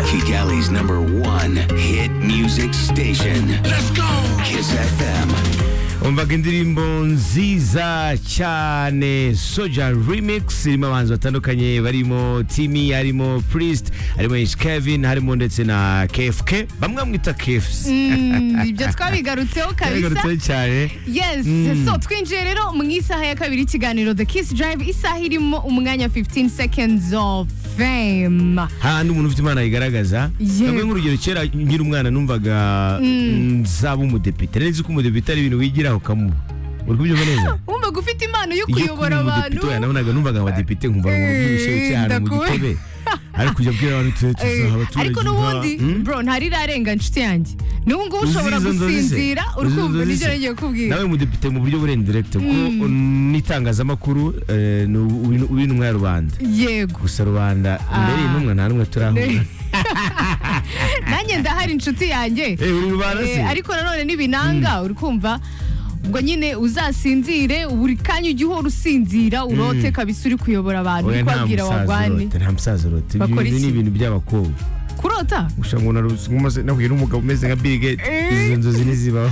Kigali's number one hit music station. Let's go! Kiss FM. umvaga indirimbo nziza cyane soja remix irimo abahanzi batandukanye barimo timi harimo priest harimo H. kevin harimo ndetse na kfk bamwe bamwita kfc Mm, ibyo twabigarutseho kabisa yagarutseho cyane yes so twinjiye rero mu isaha ya kabiri ikiganiro the kiss drive isaha irimo umwanya 15 seconds of fame hahandi umuntu ufite imana yigaragaza Yego. bamwe nk'urugero kera nkiri umwana numvaga nzaba umudepite nari nzi ko umudepite ari ibintu wigiraho ukamuba uri kubyumva neza wumvaga ufite impano yo iyo kuyobora kuri abantu umudepite oya nabonaga numvaga abadepite nkumva ngo bwibushe cyane mu ndakuwe. gitebe ariko ujya abwira abantu tuze Eh, tuzaha abaturage ariko n'ubundi bro ntarirenga nshuti yange n'ubu ngubu ushobora gusinzira uri kumva nibyo nagiye kukubwira nawe mudepite mu buryo burendirete kuko n'itangazamakuru eh, ni ubu- ubu- ubu intumwa ya rubanda yego gusa rubanda imbere y'intumwa nta n'umwe turahura nanjye ndahari inshuti yanjye Eh, uri rubanda se Eh, ariko nanone n'ibinanga uri kumva ubwo nyine uzasinzire buri kanya ujya uhora usinzira urote kabisa uri kuyobora abantu uri Oya, nta kubabwira musaza wagwani urote nta musaza urote Ibyo Bakora bintu ni iki? ibintu by'abakobwa kurota gusa ngo naruse nahuye n'umugabo umeze nka Bill Gates Eh. izo nzozi ntizibaho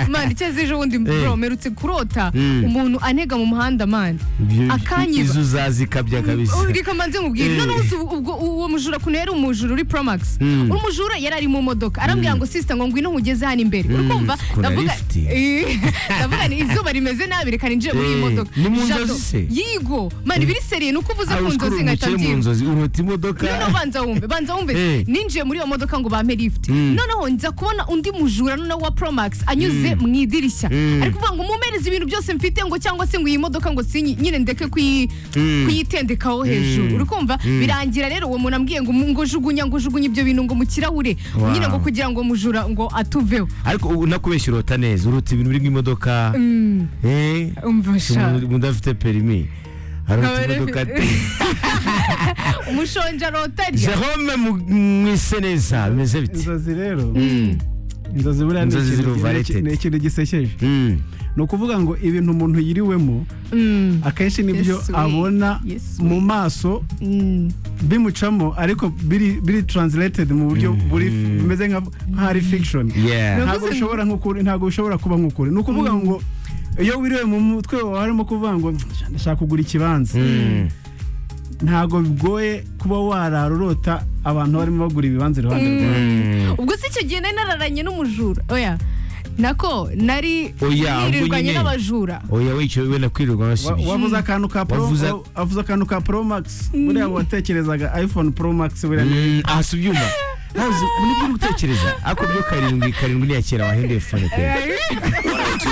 mani icyo zije ubundi bro merutse kurota Mm. umuntu anega mu muhanda mani Ibyo- Akanyiba. izo uzazi ikabya kabisa reka manze nkubwire Eh. none uzi ubwo uwo mujura kuntu yari umujura uri promax Mm. umujura yari ari mu modoka arambwira ngo sisita ngo ngwino nkugeze hano imbere uri Mm, kumva kuna ndavuga lift. Eh, ndavuga ni izuba rimeze nabi reka ninjire muri iyi Eh, modoka ni mu nzozi Jado, se? yigo mani biri seriye ni uko uvuze ku Arusha nzozi nkahita uruhukire mu mbyina nzozi uruhuta imodoka noneho banza wumve banza wumve Eh. ninjiye muri iyo modoka ngo bampe lift noneho nza kubona undi mujura noneho wa promax anyuze mu idirishya Mm. ari kuvuga ngo mumereze ibintu byose mfite ngo cyangwa se ngo iyi modoka ngo sinyi nyine ndeke kuyi- kuyitendekaho hejuru uri kumva birangira rero uwo muntu ambwiye ngo mu- ngo jugunya ngo jugunya ibyo bintu ngo mu kirahure Wow. nyine ngo kugira ngo mujura ngo atuveho ariko ubu nakubeshya urota neza uruta ibintu biri nk'imodoka eh umva sha umuntu udafite perimi arota Nkaba rero- imodoka ati umushonja rotarya jerome mu- mwise neza bimeze biti inzozi rero inzozi buriya ni Inzozi ikintu- ziruvareted. ni ikintu gisekeje Mm. ni ukuvuga ngo ibintu umuntu yiriwemo Mm. akenshi nibyo Yes, we. abona Yes, we. mu maso Mm. bimucamo ariko biri biri translated mu buryo buri bimeze nka nka ari fiction yeah ntabwo bishobora nk'ukuri ntabwo bishobora kuba nk'ukuri ni ukuvuga ngo iyo wiriwe mu mutwe wawe harimo kuvuga ngo ndashaka kugura ikibanza Mm. ntabwo bigoye kuba wararorota abantu barimo bagura ibibanza iruhande rwawe Mm. ubwo si icyo gihe nari nararanye n'umujura oya nako nari Oya, ubwo nirirwanye nyine. n'abajura oya wicaye wenda kwirirwa Wa- basibye wavuze akantu ka pro Wavuze- wa- wavuze akantu ka pro max buriya watekerezaga iphone pro max buriya ni- Mm, aha si ubyumva nibyo uri gutekereza ariko byo karindwi karindwi ni iya kera wahinduye fone pe